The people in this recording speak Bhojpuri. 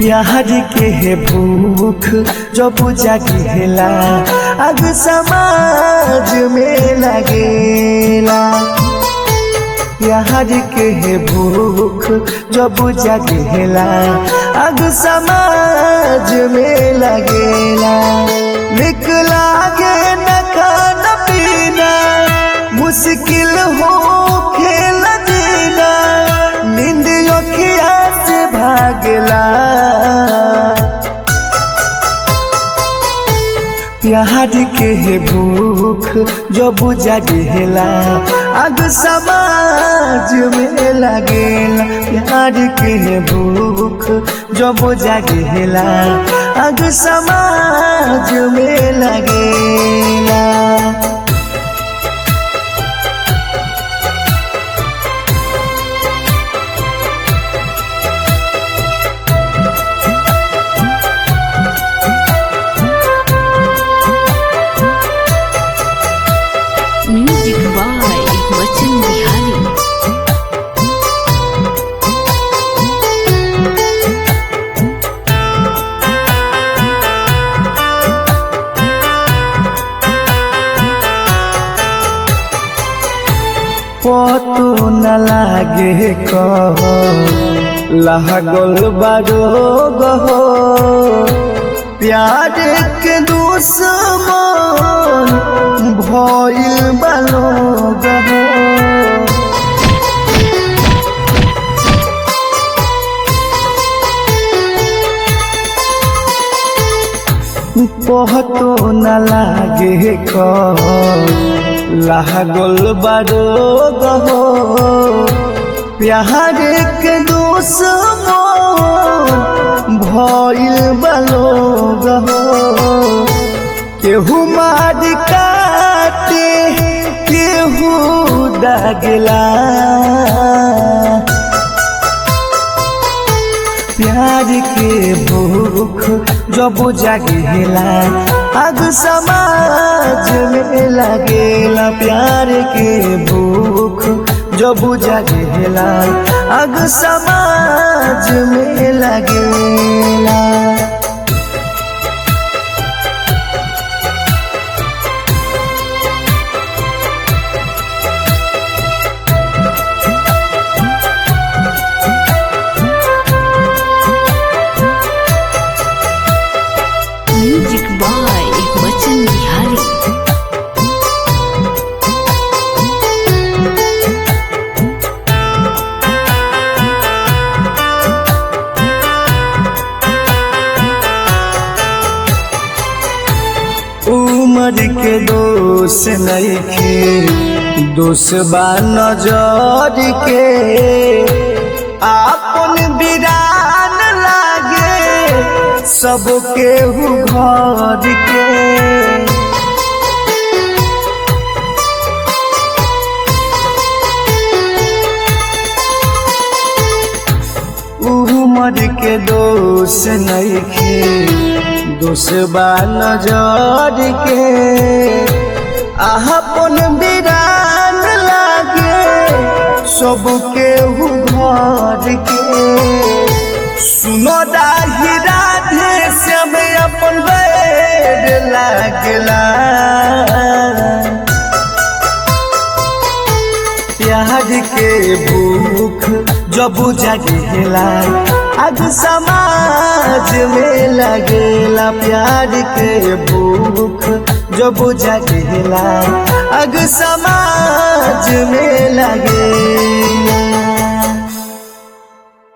प्यार के है भूख जब जागेला अग समाज में लगेला प्यार के है भूख जब जागेला अग समाज में लगेला निक लागे न खाना पीना मुश्किल हो खेल जीना नींद अखिया से भागला प्यार के है भूख जो बुझा गेला अग समाज में लगेला प्यार के है भूख जो बुझा गेला अग समाज में लगेला Music by Bachchan Bihari. पतो न लागे कह लागल बारो गहो प्यार के दुश्मन भइल बालो गहो पतो न लागे कह लागल बारो गहो प्यार के दुश्मन भइल बालो गहो केहू मार काटे केहू दागला प्यार के भूख जब जागेला अग समाज में लगेला प्यार के भूख जब जागेला अग समाज में लगेला Music by Bachchan Bihari. उम्र के दोष नइखे दोष बा नजर के आपन बिरान लागे सबके हु घर के उमर के दोष नइखे दोष बा नजर के आहपन बिरान लागे सबके हु घर के सुनो दाही राधे श्याम अपन बैर लागला प्यार के भूख जब जागेला आज समाज में लगेला प्यार के भूख जब जागेला अग समाज में लगेला